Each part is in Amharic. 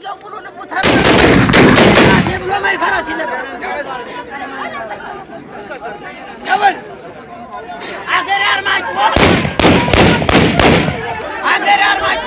ጊዜው ሙሉ ልቡ ተራ ብሎ ማይፈራት ነበር። ደበል አገሬ አርማጭሆ አገሬ አርማጭሆ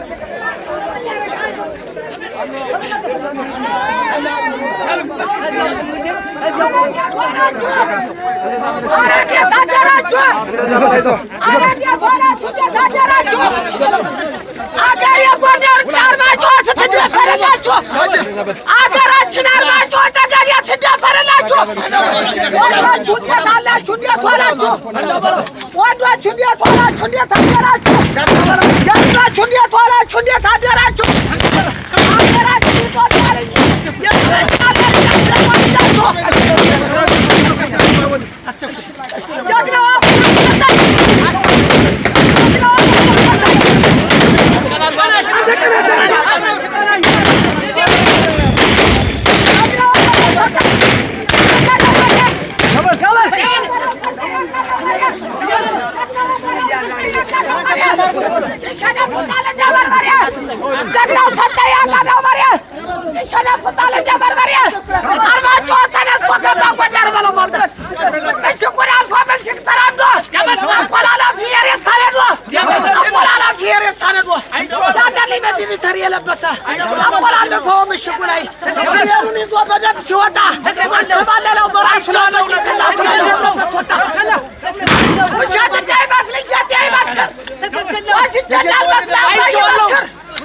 ኧረ እንዴት አደራችሁ? ኧረ እንዴት ዋላችሁ? እንዴት አደራችሁ? አገር የጎንደር አርማጭሆ ስትደፈርላችሁ አገራችን አርማጭሆ ጠገዴ ስትደፈርላችሁ ወንዶቹ እንዴት አላችሁ? እንዴት ዋላችሁ? ወንዶቹ እንዴት ዋላችሁ? እንዴት አደራችሁ? ጀግኖቹ እንዴት ዋላችሁ? እንዴት አደራችሁ? አገራችን ይጦታል ጀግናው ሰጠኝ ያቀናው መሬት ይሸነፍጣል እንደ በርበሬ። አርማጭሆ ተነስቶ ገባ ጎንደር በለው ማለት ምሽጉን አልፎ ምሽግ ተራምዶ አቆላላፊ የሬት ሰነዶ አቆላላፊ የሬት ሰነዶ ዳንዳልኝ በዚህ ሊተር የለበሰ አቆላለፈው ምሽጉ ላይ ብሔሩን ይዞ በደንብ ሲወጣ ተባለለው በራሱ ላለው ውሸት እንዳይመስል ጌጤ ይመስክር ዋሽቼ እንዳልመስል አባይ ይመስክር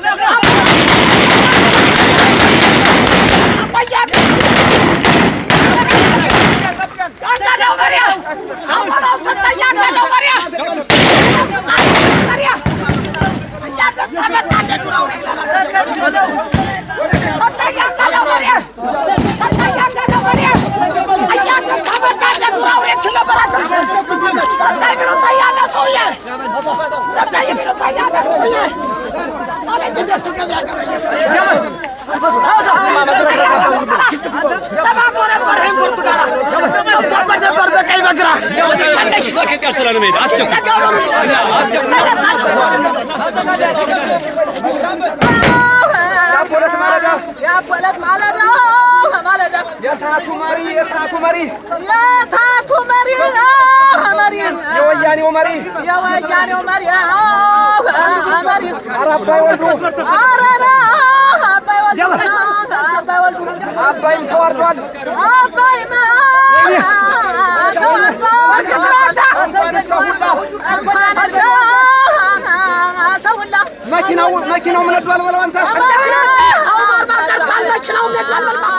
ያበለት ማለዳ ማለዳ የታቱ መሪ የታቱ መሪ የታቱ መሪ መሪ የወያኔው መሪ የወያኔው መሪ መሪ ኧረ አባይ ወልዱ አረና አባይ ወልዱ አባይ ወልዱ አባይም ተዋርዷል። አባይማ ተዋርዷል እንኳን ሰው ሁላ እንኳን ሰው ሁላ መኪናው መኪናው ምን ወዷል በለው አንተ አሁን ማርማር ቀርቷል መኪናው ሜዳል መልማ